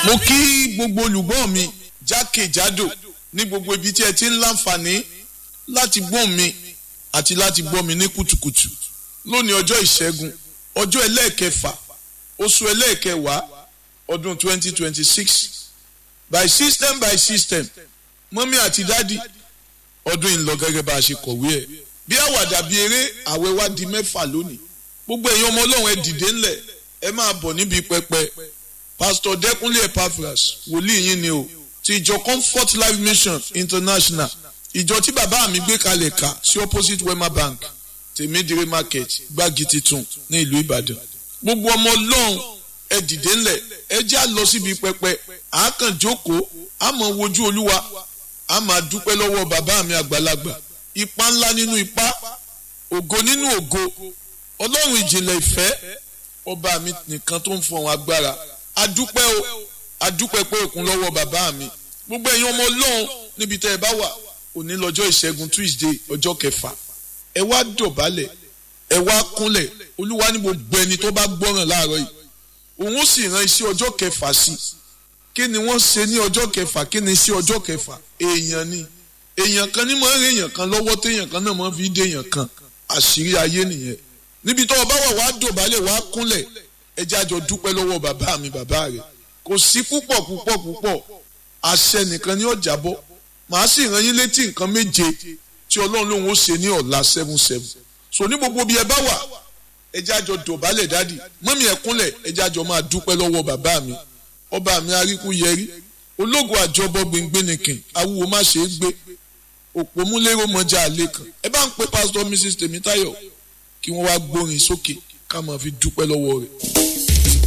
mo kí gbogbo olùgbọ́ mi jákèjádò ní gbogbo ibi tí ẹ ti ń láǹfààní láti gbọ́ mi àti láti gbọ́ mi ní kùtùkùtù lónìí ọjọ́ ìṣẹ́gun ọjọ́ ẹlẹ́ẹ̀kẹfà oṣù ẹlẹ́ẹ̀kẹwàá ọdún 2026 by system by system mọ́mí àti dádì ọdún yìí ń lọ gẹ́gẹ́ bá a ṣe kọ̀wé ẹ̀ bí àwàdà bí eré àwẹ̀ wá di mẹ́fà lónìí gbogbo èèyàn ọmọ ọlọ́run ẹ dìde ńlẹ̀ ẹ máa bọ̀ níbi pẹpẹ pastor dẹkúnlé epaphras wòlíì yín ni o ti ìjọ comfort life mission international ìjọ tí bàbá mi gbé kalẹ̀ ká sí opposite wema bank tèmídìrí market gbági titun ní ìlú ìbàdàn gbogbo ọmọ ọlọ́run ẹ dìde ńlẹ̀ ẹ já lọ síbi pẹpẹ àákàn jókòó àmọ́ wojú olúwa a máa dúpẹ́ lọ́wọ́ bàbá mi àgbàlagbà ipa ńlá nínú ipa ògo nínú ògo ọlọ́run ìjìnlẹ̀ ìfẹ́ ọba mi nìkan tó ń fọhùn agbára adúpẹ́ o adúpẹ́ pé òkun lọ́wọ́ bàbá mi gbogbo ẹ̀yin ọmọ ọlọ́run níbi tẹ́ ẹ bá wà òní lọ́jọ́ ìṣẹ́gun tuesday ọjọ́ kẹfà ẹ wá dọ̀bálẹ̀ ẹ wá kúnlẹ̀ olúwa ní gbogbo ẹni tó bá gbọ́ràn láàárọ̀ yìí òun ó sì ran iṣẹ́ ọjọ́ kẹfà sí kí ni wọ́n ṣe ní ọjọ́ kẹfà kí ni iṣẹ́ ọjọ́ kẹfà èèyàn ni èèyàn kan ní máa ń rèèyàn kan lọ́wọ́ téèyàn kan náà máa fi dé èèyàn kan àṣírí ayé nìyẹn níbi tó o bá wà wá dọ̀bálẹ̀ wá kúnlẹ̀ ẹ jẹ́ àjọ dúpẹ́ lọ́wọ́ bàbá mi bàbá rẹ̀ kò sí púpọ̀ púpọ̀ púpọ̀ àṣẹ nìkan ni ó jábọ́ màá sì rán yín létí nǹkan méje tí ọlọ́run lòun ó ṣe ní ọ̀la seven seven so ní gbogbo bí ẹ bá wà ẹ jẹ́ àjọ dọ̀bálẹ̀ dádì mọ́mí ẹ kúnlẹ̀ ẹ jẹ́ àjọ máa dúpẹ́ lọ́wọ́ bàbá mi ọba mi aríkú yẹrí ológun àjọbọ gbẹngbẹnìkìn awúwo má ṣe é gbé òpómúlérò mọjà àlè kan ẹ bá ń pe pásítọ̀ mrs tèmítáyọ̀ kí wọ́n wá gbórin sókè ká máa fi dúpẹ́ lọ́wọ́ rẹ̀.